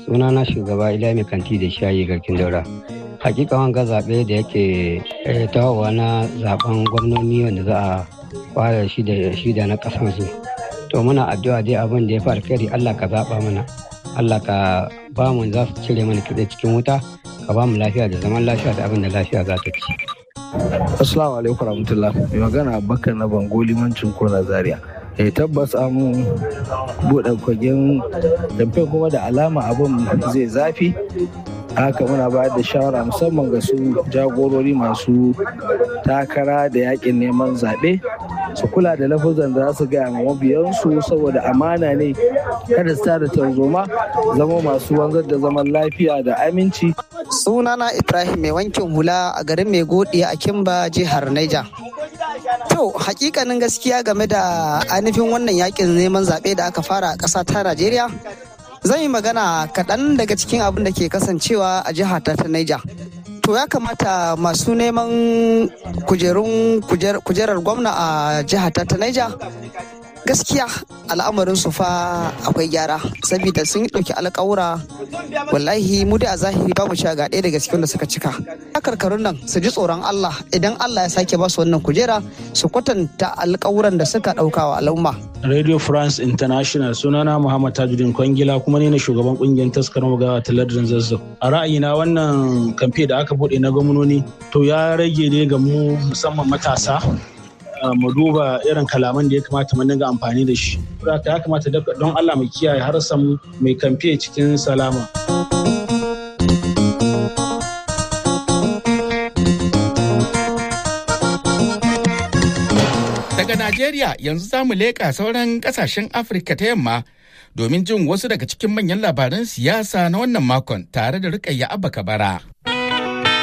suna na shugaba ila mai kanti da shayi garkin daura hakika wanga zaɓe da yake tahowa na zaben gwamnoni wanda za a fara shi da na ƙasan su to muna addu'a dai abin da ya fi alkhairi allah ka zaɓa mana allah ka ba mu za su cire mana kitse cikin wuta ka ba mu lafiya da zaman lafiya da abin da lafiya za ta ci Assalamu alaikum warahmatullah. Mai magana Bakar na Bango limancin Kona Zaria. Eh tabbas an buɗe kwagen damfe kuma da alama abin zai zafi. haka muna bayar da shawara musamman ga su jagorori masu takara da yakin neman zaɓe su kula da lafuzan da za su gaya ma mabiyansu saboda amana ne kada su tada tarzoma zama masu wanzar da zaman lafiya da aminci sunana ibrahim mai wankin hula a garin mai godi a kimba jihar niger to hakikanin gaskiya game da ainihin wannan yakin neman zaɓe da aka fara a ƙasa ta najeriya zan yi magana kaɗan daga cikin abin da ke kasancewa a jihar ta Niger. To ya kamata masu neman kujerun kujerar gwamna a jihar ta Niger gaskiya al'amarin su fa akwai gyara saboda sun yi ɗauki alƙawura wallahi mu da a zahiri babu cewa ga ɗaya daga cikin da suka cika karkarun nan su ji tsoron Allah idan Allah ya sake ba su wannan kujera su kwatanta alƙawuran da suka ɗauka wa al'umma Radio France International sunana Muhammad Tajuddin Kwangila kuma ne na shugaban kungiyar taskar magawa ta lardin zazzau. A ra'ayina wannan kamfe da aka buɗe na gwamnoni to ya rage ne ga mu musamman matasa mu duba irin kalaman da ya kamata mu dinga amfani da shi. ya kamata don Allah mu kiyaye har samu mai kamfe cikin salama. Daga Najeriya yanzu za mu leƙa sauran ƙasashen Afirka ta yamma domin jin wasu daga cikin manyan labaran siyasa na wannan makon tare da Rukayya Abba Kabara.